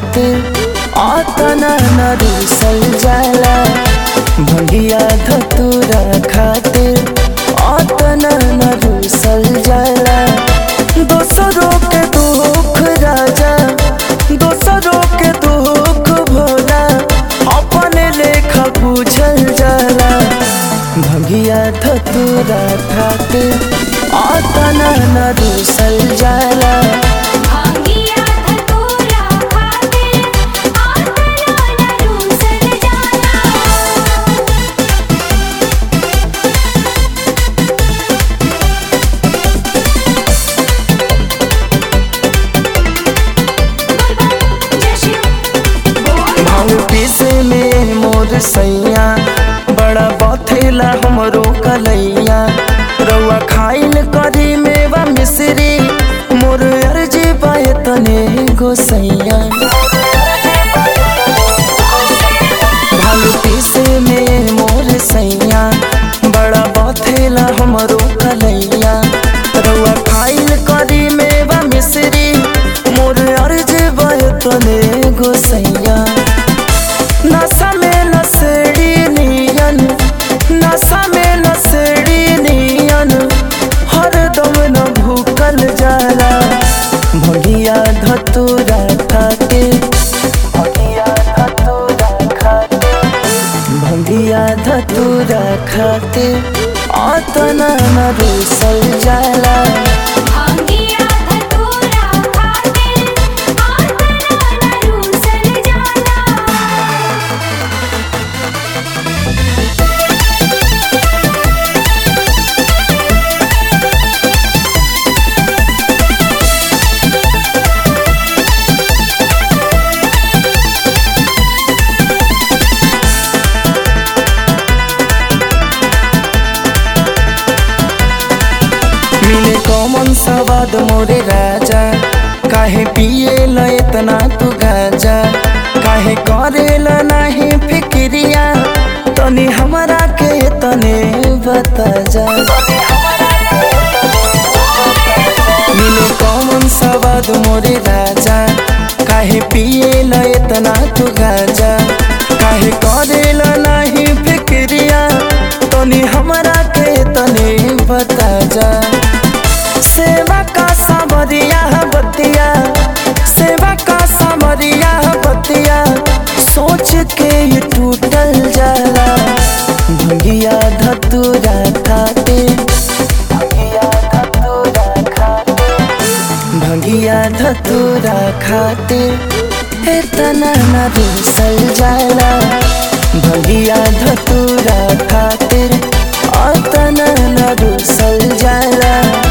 खातिर आतना न रूसल जाला भंगिया धतूरा खातिर आतना न रूसल जाला दोसरों के दुख राजा दोसरों के दुख भोला अपने लेखा बुझल जाला भंगिया धतूरा खातिर आतना न रूसल जाला भांगिया धतूरा खातिर आतना न रूसल जाला भांग पीसे में मोर सैया बड़ा बथेला हमरो कलैया रउआ खाइल करी मेवा मिश्री मोर अर्जी पाए तने गोसैया भांग पीसे में मोर सैया बड़ा बथेला हमरो कलैया रउआ खाइल करी मेवा मिश्री मोर अर्जी पाए तने गोसैया नशा में नशेड़ी नियन नशा में नशेड़ी नियन हरदम न भूकल जाला भगिया धतूरा खाते भगिया धतूरा खाते भगिया धतूरा खाते आतना न रूसल जाला भांगिया धतूरा खातिर आतना न रूसल जाला मिले कौमन सवाद मोरे राजा काहे पिए ल इतना तू गाजा काहे करे ल नाही फिक्रिया तनी हमरा के तने बता जा मिले कौमन सवाद मोरे राजा काहे पिए ल इतना तू गाजा काहे करे ल नाही फिक्रिया तनी हमरा के तने बता जा सेवा का सामरिया बतिया सेवा का सामरिया बतिया सोच के ये टूटल जाला भंगिया धतूरा खाते भंगिया धतूरा खाते भंगिया धतूरा खाते इतना न रूसल जाला भंगिया धतूरा खातिर अतना न रूसल जाला